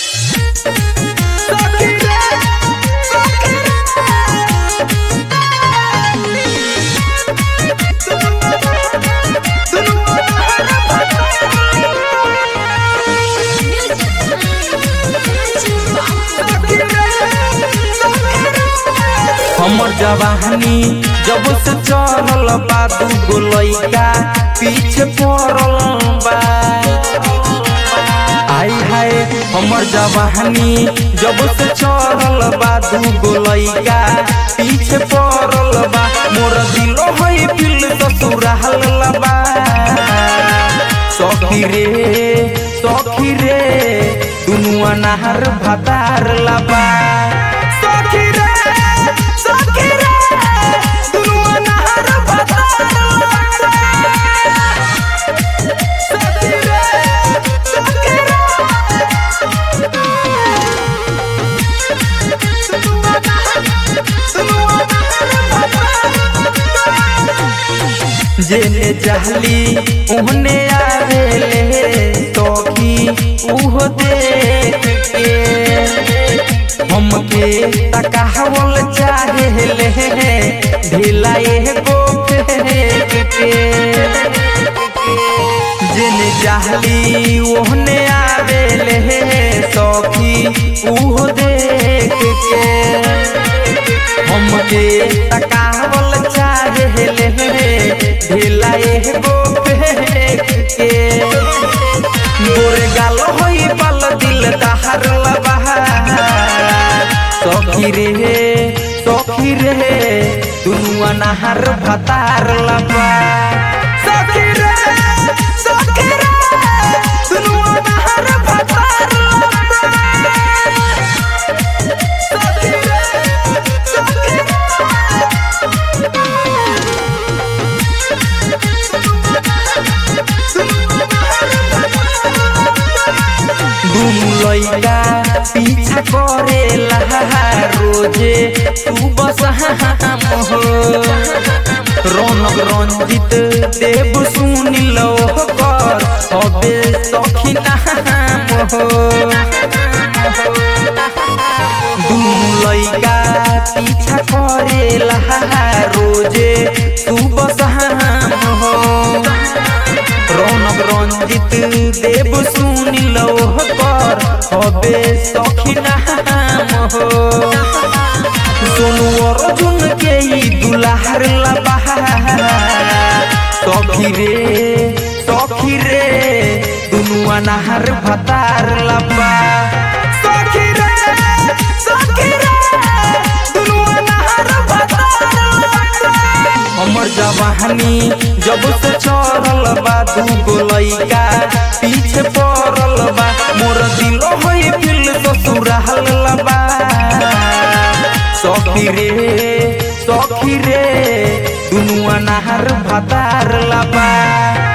हमर जवानी जब से चढ़ल बा दू गो लइका पीछे पड़ल बा आई हाय हमर जवानी जब से चढ़ल बा दू गो लइका पीछे पड़ल बा मोर दिलो है दिल ससुराल बा सखी रे सखी रे दुनु अनार भातार लबा सखी रे सखी रे दुनु अनार भातार लबा सखी रे सखी जेने चाहली ओहने आवेले तोखी उहो देख के हमके तकावल चाहेले ढीला एगो फेंक के जेने चाहली ओहने आवेले सखी उहो देख के हमके तकावल चाहेले ढीला एगो फेंक के गोरे गाल होई पल दिल दहर लबा सखी रे सखी रे दुनु अनाहर भतार लबा सखी रे सखी रे दुनु अनाहर भतार लबा सखी रे सखी दुनु लइका पीछा करेला रोजे तू बस हम हो रौनक रंजित देव सुनिल कर हबे सखी नाम हो दुनु लइका पीछा करेला रोजे तू बस हम हो रौनक रंजित देव सुनिल कर हबे सखी नाम हो सोनू अर्जुन के ई दुलार लबा सखी रे सखी रे दुनु अनाहर भतार लबा सखी रे सखी रे दुनु अनाहर भतार लबा हमर जवानी जब से चढ़ल बा दू गो लइका पीछे पड़ल बा मोर दिलो है दिल ससुराल लबा सखी रे सखी रे दुनु अनाहर भातार लबा